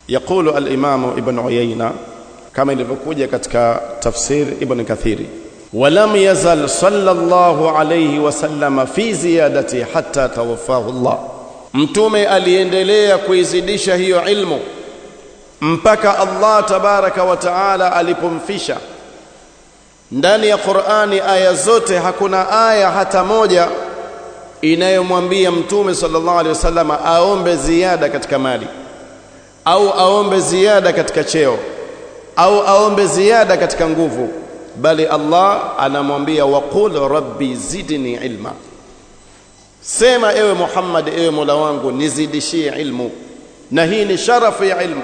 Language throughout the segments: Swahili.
يقول الإمام ابن عيينة كما ilivyokuja katika tafsir ibn kathiri ولم يزل صلى الله عليه وسلم في زيادته حتى توفاه الله mtume aliendelea kuizidisha hiyo ilmu mpaka Allah tabaraka wa taala alipomfisha ndani ya Qur'ani aya zote hakuna aya hata moja inayomwambia mtume sallallahu alaihi wasallam aombe ziada katika mali au aombe ziada katika cheo au aombe ziada katika nguvu bali Allah anamwambia waqul rabbi zidni ilma sema ewe Muhammad ewe Mola wangu nizidishie ilmu na hii ni sharafu ya ilmu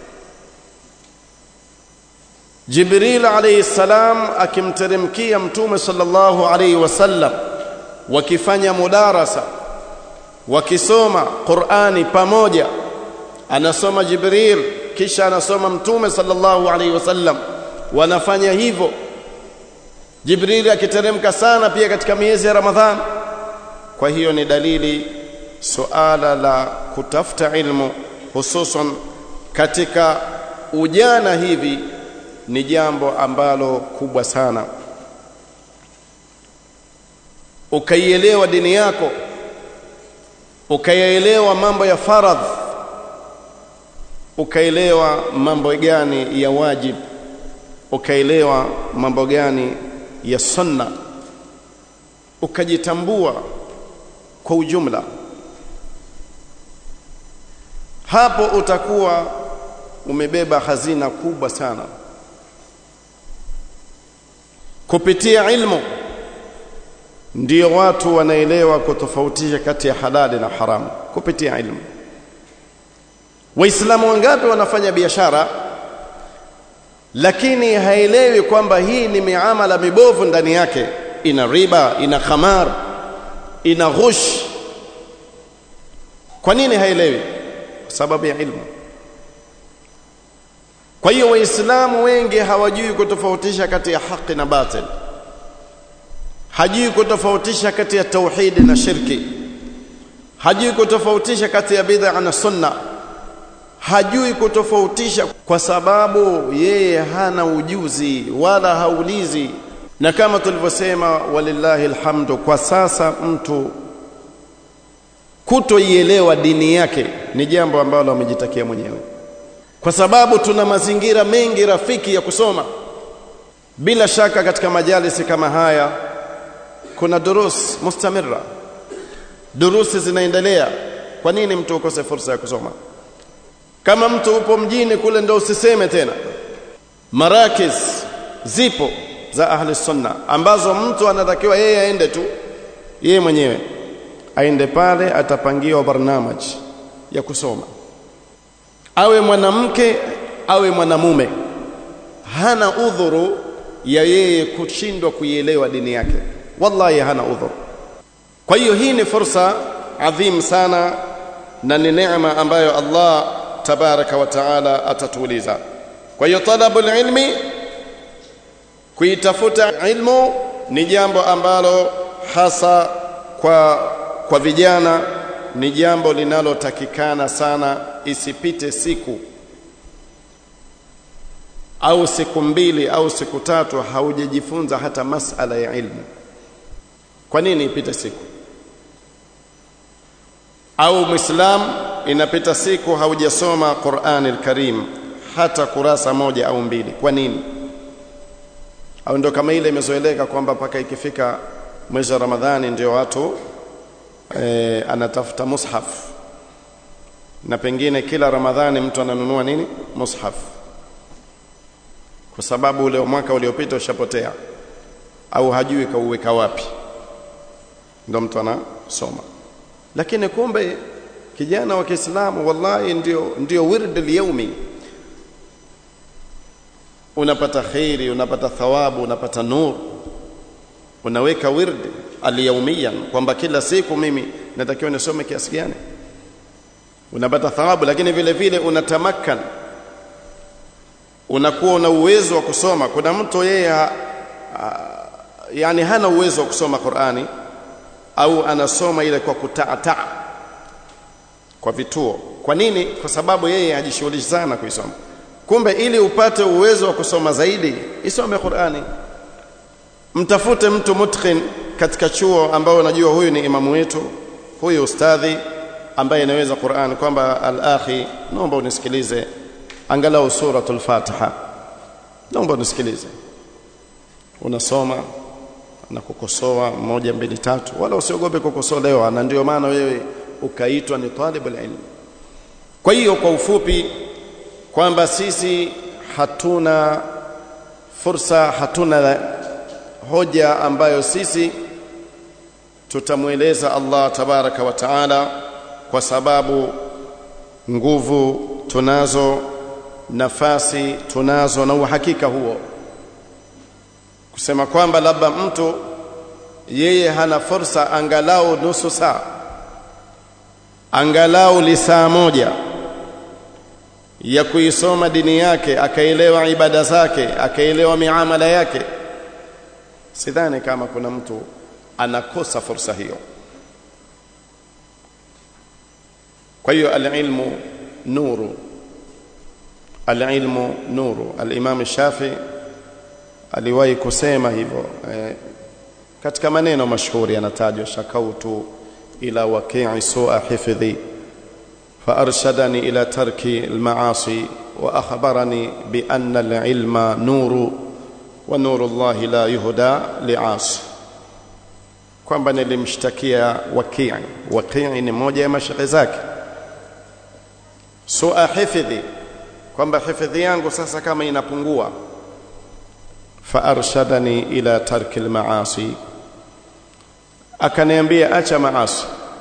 Jibril alayhi salam akimteremkia mtume sallallahu alayhi wasallam wakifanya mudarasa wakisoma Qur'ani pamoja anasoma Jibril kisha anasoma mtume sallallahu alayhi wasallam wanafanya hivyo Jibril akiteremka sana pia katika miezi ya Ramadhan kwa hiyo ni dalili suala la kutafuta ilmu hususan katika ujana hivi ni jambo ambalo kubwa sana ukaielewa dini yako ukayaelewa mambo ya faradh ukaelewa mambo gani ya wajib ukaelewa mambo gani ya sunna ukajitambua kwa ujumla hapo utakuwa umebeba hazina kubwa sana kupitia ilmu ndio watu wanaelewa kutofautisha kati ya halali na haramu kupitia ilmu waislamu wangapi wanafanya biashara lakini haelewi kwamba hii ni miamala mibovu ndani yake ina riba ina khamar ina ghush kwa nini haelewi kwa sababu ya ilmu kwa hiyo waislamu wengi hawajui kutofautisha kati ya haki na batil hajui kutofautisha kati ya tauhidi na shirki hajui kutofautisha kati ya bid'a na sunna hajui kutofautisha kwa sababu yeye hana ujuzi wala haulizi na kama tulivyosema walillahi alhamdu kwa sasa mtu kutoielewa dini yake ni jambo ambalo amejitakia mwenyewe kwa sababu tuna mazingira mengi rafiki ya kusoma bila shaka katika majalisi kama haya kuna durus mustamira durusi zinaendelea kwa nini mtu ukose fursa ya kusoma kama mtu upo mjini kule ndo usiseme tena marakis zipo za ahli sunna ambazo mtu anatakiwa yeye aende tu yeye mwenyewe aende pale atapangiwa barnamaj ya kusoma awe mwanamke awe mwanamume hana udhuru ya yeye kushindwa kuielewa dini yake wallahi hana udhuru kwa hiyo hii ni fursa adhim sana na ni neema ambayo Allah tabaraka wa taala atatuuliza kwa hiyo talabul ilmi kuitafuta ilmu ni jambo ambalo hasa kwa kwa vijana ni jambo linalotakikana sana isipite siku au siku mbili au siku tatu haujajifunza hata masala ya ilmu kwa nini ipite siku au muislam inapita siku haujasoma Qur'ani al-Karim hata kurasa moja au mbili kwa nini au ndo kama ile imezoeleka kwamba mpaka ikifika mwezi wa Ramadhani ndio watu e, anatafuta mushaf na pengine kila Ramadhani mtu ananunua nini mushaf kwa sababu ule mwaka uliopita ushapotea au hajui kauweka wapi ndo mtu anasoma lakini kumbe kijana wa Kiislamu wallahi ndio ndio wird al-yawmi unapata khairi unapata thawabu unapata nur unaweka wird al-yawmiyan kwamba kila siku mimi natakiwa nisome kiasi gani unapata thawabu lakini vile vile unatamakan unakuwa una uwezo wa kusoma kuna mtu yeye ha, yani hana uwezo wa kusoma Qur'ani au anasoma ile kwa kutaataa kwa vituo kwa nini kwa sababu yeye hajishughulishi sana kuisoma kumbe ili upate uwezo wa kusoma zaidi isome Qur'ani mtafute mtu mutqin katika chuo ambao unajua huyu ni imamu wetu huyu ustadhi ambaye anaweza Qur'an kwamba al-akhi naomba unisikilize angalau suratul Fatiha naomba unisikilize unasoma na kukosoa moja mbili tatu wala usiogope kukosolewa na ndio maana wewe ukaitwa ni talibul ilm kwa hiyo kwa ufupi kwamba sisi hatuna fursa hatuna hoja ambayo sisi tutamweleza Allah tabaraka wa taala kwa sababu nguvu tunazo nafasi tunazo na uhakika huo kusema kwamba labda mtu yeye hana fursa angalau nusu saa angalau lisaa moja ya kuisoma dini yake akaelewa ibada zake akaelewa miamala yake sidhani kama kuna mtu anakosa fursa hiyo kwa hiyo alilmu nuru alilmu nuru alimam shafi aliwahi kusema hivyo eh, katika maneno mashuhuri yanatajwa shakautu ila waqi'i su'a hifdhi فأرشدني إلى ترك المعاصي وأخبرني بأن العلم نور ونور الله لا يهدى لعاصي kwamba nilimshtakia wakii wakii ni moja ya mashaikh zake sua hifdhi kwamba hifdhi yangu sasa kama inapungua faarshadani ila tarki almaasi akaniambia acha maasi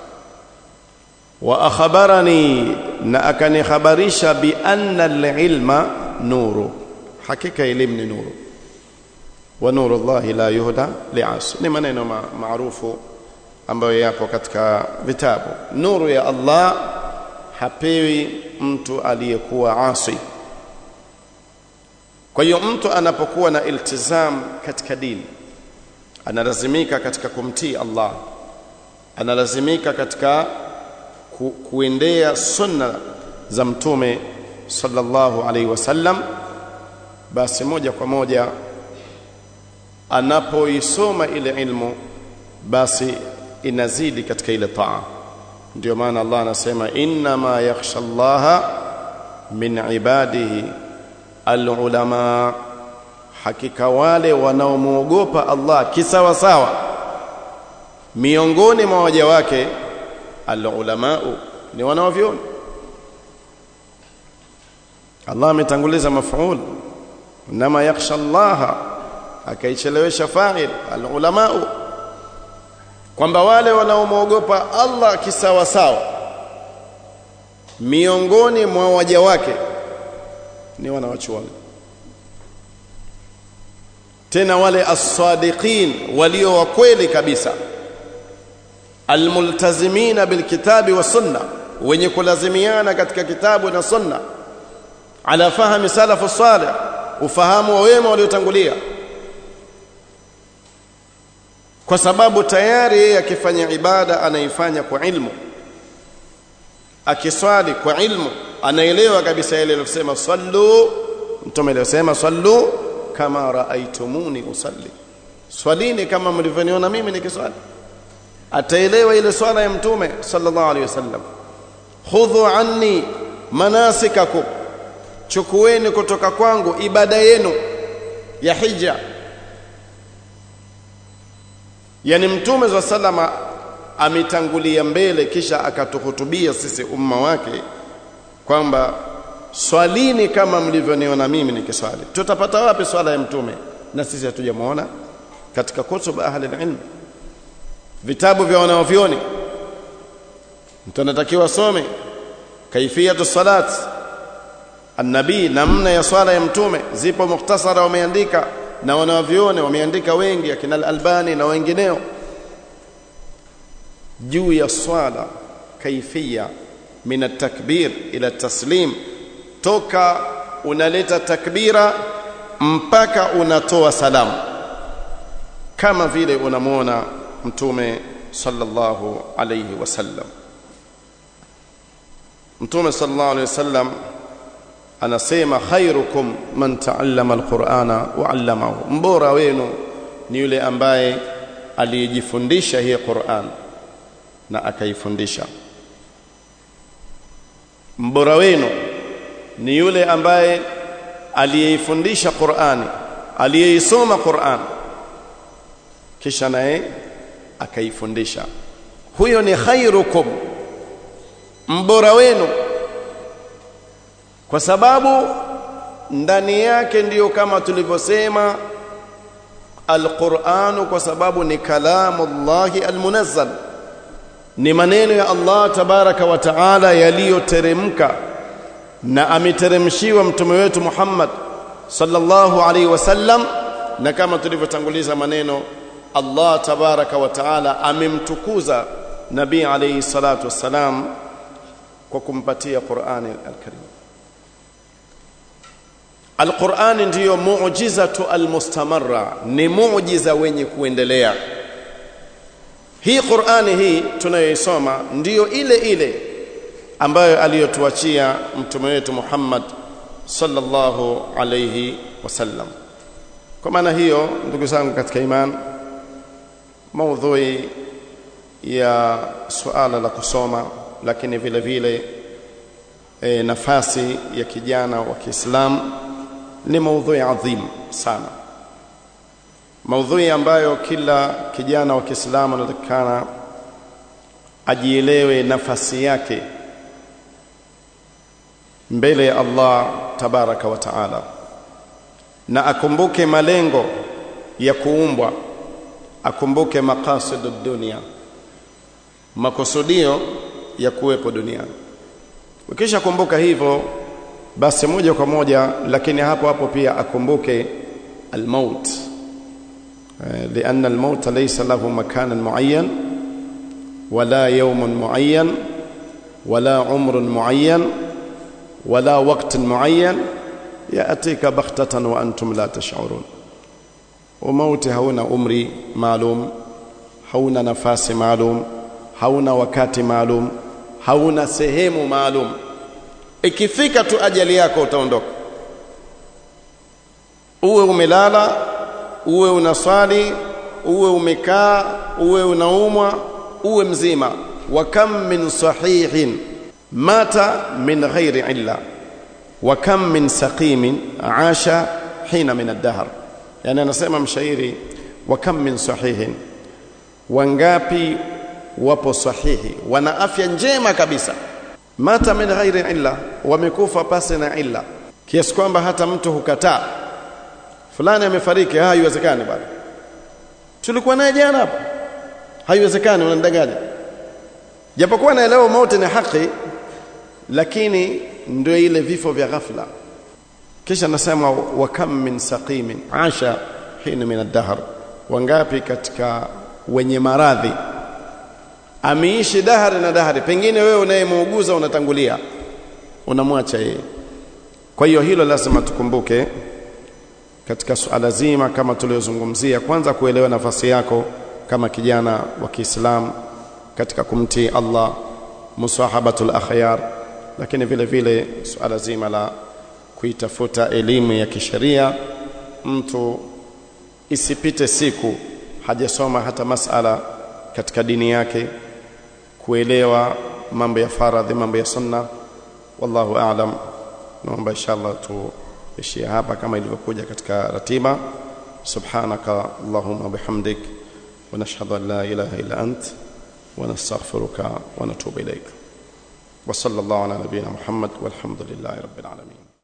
wa akhbarani na akanihabarisha bi anna alilma nuru hakika elimu ni nuru wa nuru Allah la yuhda li'as ni maneno ma maarufu ambayo yapo katika vitabu nuru ya Allah hapewi mtu aliyekuwa asi kwa hiyo mtu anapokuwa na iltizam katika dini analazimika katika kumtii Allah analazimika katika ku, kuendea sunna za mtume sallallahu alaihi wasallam basi moja kwa moja anapoisoma ile ilmu basi inazidi katika ile taa ndio maana Allah anasema inna ma yakhsha Allah min ibadihi alulama hakika wale wanaomwogopa Allah kisawa sawa miongoni mwa waja wake alulama ni wanaovyoni Allah ametanguliza mafuul inma yakhsha Allah akaichelewesha fa'il alulama kwamba wale wanaomwogopa Allah kisawa sawa miongoni mwa waja wake ni wanawachuoni tena wale as-sadiqin walio wa kweli kabisa almultazimina bilkitabi wa sunna wenye kulazimiana katika kitabu na sunna ala fahmi salafu salih ufahamu wa wema waliotangulia kwa sababu tayari yeye akifanya ibada anaifanya kwa ilmu akiswali kwa ilmu anaelewa kabisa ile aliyosema sallu mtume aliyosema sallu kama raaitumuni usalli swalini kama mlivyoniona mimi nikiswali ataelewa ile swala ya mtume sallallahu alaihi wasallam khudhu anni manasikakum chukueni kutoka kwangu ibada yenu ya hija yani mtume wa salama ametangulia mbele kisha akatuhutubia sisi umma wake kwamba swalini kama mlivyoniona mimi nikiswali tutapata wapi swala ya mtume na sisi hatujamuona katika kutub ahli ilm vitabu vya wanaovyoni mtu anatakiwa asome kaifiyatu salat annabii namna ya swala ya mtume zipo mukhtasara wameandika na wanavyoni wameandika wengi akina al-Albani na wengineo juu ya swala kaifia min at-takbir ila taslim toka unaleta takbira mpaka unatoa salamu kama vile unamwona mtume sallallahu alayhi wasallam mtume sallallahu alaihi wasallam anasema khairukum man taallama alqur'ana wa 'allamahu mbora wenu ni yule ambaye aliyejifundisha hii Qur'an na akaifundisha mbora wenu ni yule ambaye aliyeifundisha Qur'ani aliyeisoma Qur'an kisha naye akaifundisha huyo ni khairukum mbora wenu kwa sababu ndani yake ndiyo kama tulivyosema alquranu kwa sababu ni kalamullahi almunazzal ni maneno ya Allah tabaraka wa taala yaliyoteremka na ameteremshiwa mtume wetu Muhammad sallallahu alaihi wasallam na kama tulivyotanguliza maneno Allah tabaraka wa taala amemtukuza nabii alayhi salatu wassalam kwa kumpatia Qur'ani al-Karim Al-Qur'ani ndiyo muujizatu al-mustamarra ni muujiza wenye kuendelea hii Qur'ani hii tunayoisoma ndiyo ile ile ambayo aliyotuachia mtume wetu Muhammad sallallahu alayhi wasallam kwa maana hiyo ndugu zangu katika iman maudhui ya suala la kusoma lakini vile vile e, nafasi ya kijana wa Kiislamu ni maudhui adhim sana maudhui ambayo kila kijana wa Kiislamu anatakana ajielewe nafasi yake mbele ya Allah tabaraka wa taala na akumbuke malengo ya kuumbwa akumbuke maqasidu dunia makusudio ya kuwepo duniani ukisha kumbuka hivyo basi moja kwa moja lakini hapo hapo pia akumbuke almaut لأن الموت ليس له مكان معين ولا يوم معين ولا عمر معين ولا وقت معين يأتيك بغتة وأنتم لا تشعرون وموت hauna umri maalum hauna nafasi maalum hauna wakati maalum hauna sehemu maalum ikifika tu ajali yako utaondoka uwe umelala uwe unaswali uwe umekaa uwe unaumwa uwe mzima wa kam min sahihin mata min ghairi illa wa kam min saqimin asha hina min ad-dahr yani anasema mshairi wa kam min sahihin wangapi wapo sahihi wana afya njema kabisa mata min ghairi illa wamekufa pasi na illa kiasi kwamba hata mtu hukataa fulani amefariki haiwezekani bado tulikuwa naye jana hapa haiwezekani unanidanganya japokuwa naelewa mauti ni haki lakini ndio ile vifo vya ghafla kisha nasema wa kam min saqimin asha hina min ad-dahr wangapi katika wenye maradhi ameishi dahari na dahari pengine wewe unayemuuguza unatangulia unamwacha yeye kwa hiyo hilo lazima tukumbuke katika suala zima kama tuliozungumzia kwanza kuelewa nafasi yako kama kijana wa Kiislamu katika kumtii Allah musahabatul akhyar lakini vile vile suala zima la kuitafuta elimu ya kisheria mtu isipite siku hajasoma hata masala katika dini yake kuelewa mambo ya faradhi mambo ya sunna wallahu aalam naomba inshallah tuishie hapa kama ilivyokuja katika ratiba subhanaka allahumma bihamdik wa nashhadu an la ilaha illa ant wa nastaghfiruka wa natubu ilayk wa sallallahu ala nabiyyina muhammad walhamdulillahi rabbil alamin